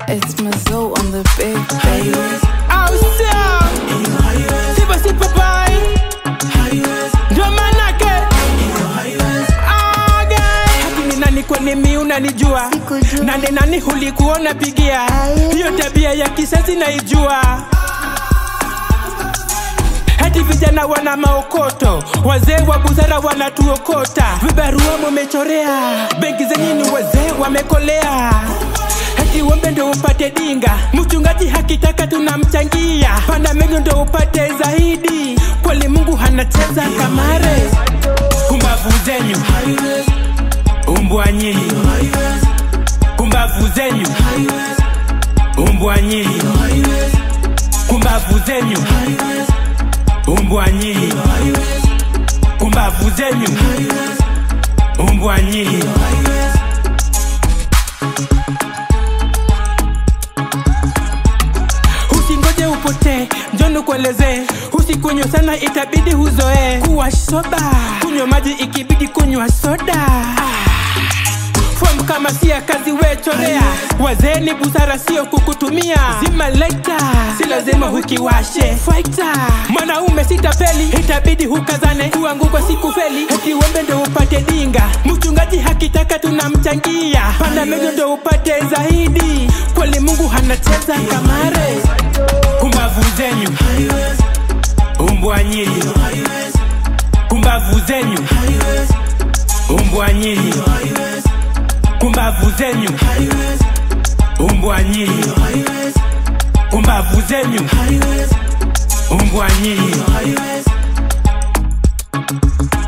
It's Mazo on the big baby. Awesome. Sipa sipa pai. Ndio manake. Ah, guy. Haki ni nani kwenye mi unanijua Sikujua. nani nani hulikuona pigia Aye. hiyo tabia ya kisasi naijua hadi vijana wana maokoto wazee wa busara wanatuokota vibarua mumechorea benki zenye ni wazee wamekolea hati wembe ndo upate dinga mchungaji hakitaka tunamchangia panda mengi ndo upate zaidi kweli mungu hanacheza kamare kumbavu zenyu umbwa nyinyi kumbavu zenyu umbwa nyinyi kumbavu zenyu umbwa nyinyi kumbavu zenyu umbwa nyinyi usingoje upotee njoni kuelezee usikunywa sana itabidi huzoee kuwa soba kunywa maji ikibidi kunywa soda fom kama si ya kazi wechorea wazee ni busara sio kukutumia zima lekta si lazima hukiwashe faita mwanaume sitafeli itabidi hukazane kuangukwa siku feli ukiwembe ndo upate dinga mchungaji hakitaka tunamchangia panda mego ndo upate zaidi kweli mungu hanacheza kamare kumbavu zenyu umbwa nyinyi kumbavu zenyu umbwa nyinyi kumbavu zenyu umbwa nyinyi kumbavu zenyu umbwa nyinyi